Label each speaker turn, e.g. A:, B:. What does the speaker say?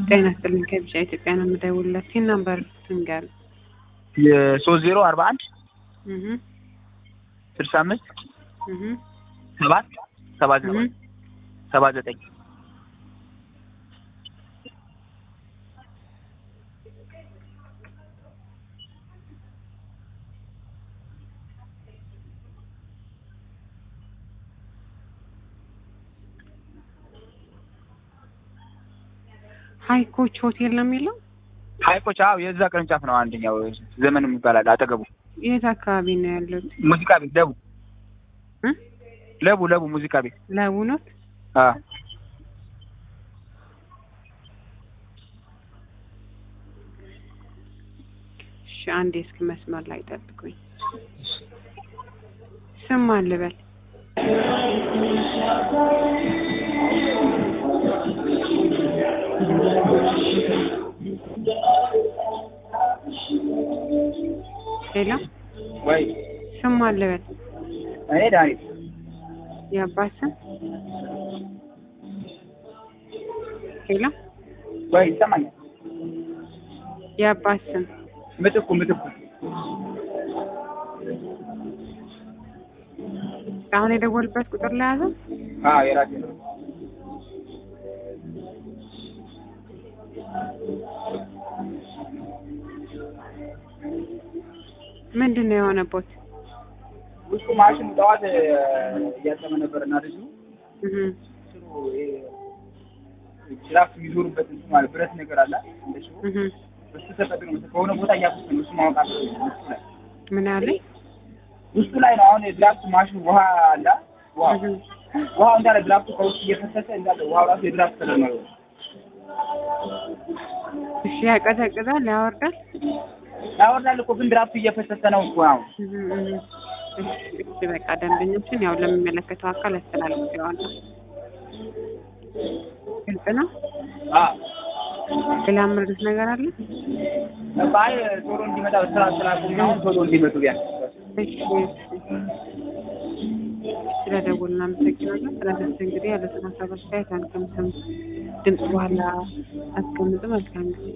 A: ጤና ይስጥልኝ ከቢጫ ኢትዮጵያ ነው የምደውልለት ሲን ነምበር ትንገር
B: የሶስት ዜሮ አርባ አንድ
A: እህ
B: ስልሳ አምስት
A: እህ
B: ሰባት ሰባ ዘጠኝ
A: እህ
B: ሰባ ዘጠኝ
A: ሀይኮች ሆቴል ነው የሚለው
B: ሀይቆች አዎ የዛ ቅርንጫፍ ነው አንደኛው ዘመንም ይባላል አጠገቡ
A: የት አካባቢ ነው ያሉት
B: ሙዚቃ ቤት ለቡ
A: እ
B: ለቡ ለቡ ሙዚቃ ቤት
A: ለቡ ነው
B: አዎ
A: እሺ አንዴ እስኪ መስመር ላይ ጠብቁኝ ስም ማን ልበል ሌላ
B: ወይ
A: ስም ማን ልበል
B: እኔ ዳንኤል
A: የአባት ስም ሌላ
B: ወይ ይሰማኛል
A: የአባት ስም
B: ምትኩ ምትኩ
A: አሁን የደወልበት ቁጥር ላይ ያዘ
B: አዎ የራሴ ነው
A: ምንድን ነው የሆነቦት
B: ውስጡ ማሽን ጠዋት እያጠመ ነበር እና ልጁ
A: እህ
B: ስሩ ጅራፍ የሚዞሩበት እንትን ማለት ብረት ነገር አለ እንደ ሽቦ
A: እህ
B: እሱ ተጠቅሞ ከሆነ ቦታ እያፈሰ ነው እሱ ማወቅ አለ ውስጡ ላይ
A: ምን አለ
B: ውስጡ ላይ ነው አሁን የድራፍት ማሽኑ ውሃ አለ ውሃ
A: እህ
B: ውሃው እንዳለ ድራፍቱ ከውስጥ እየፈሰሰ እንዳለ ውሃው ራሱ የድራፍት ከለር ነው
A: እሺ ያቀዘቅዛል ያወርዳል
B: ያወርዳል እኮ ግን ድራፍቱ እየፈሰሰ ነው እኮ አሁን
A: እህ እህ እሺ እሺ በቃ ደንበኞችን ያው ለሚመለከተው አካል አስተላልፌዋለሁ ግልጽ ነው
B: አዎ
A: ሌላ ምርት ነገር አለ
B: ባይ ቶሎ እንዲመጣ በስራ ስላቁም አሁን ቶሎ እንዲመጡ ቢያንስ
A: እሺ ስለደውል እናመሰግናለን። ስለዚህ እንግዲህ ያለትን ሀሳብ አስተያየት አንቀምስም ድምጽ በኋላ አስቀምጡ። መልካም ጊዜ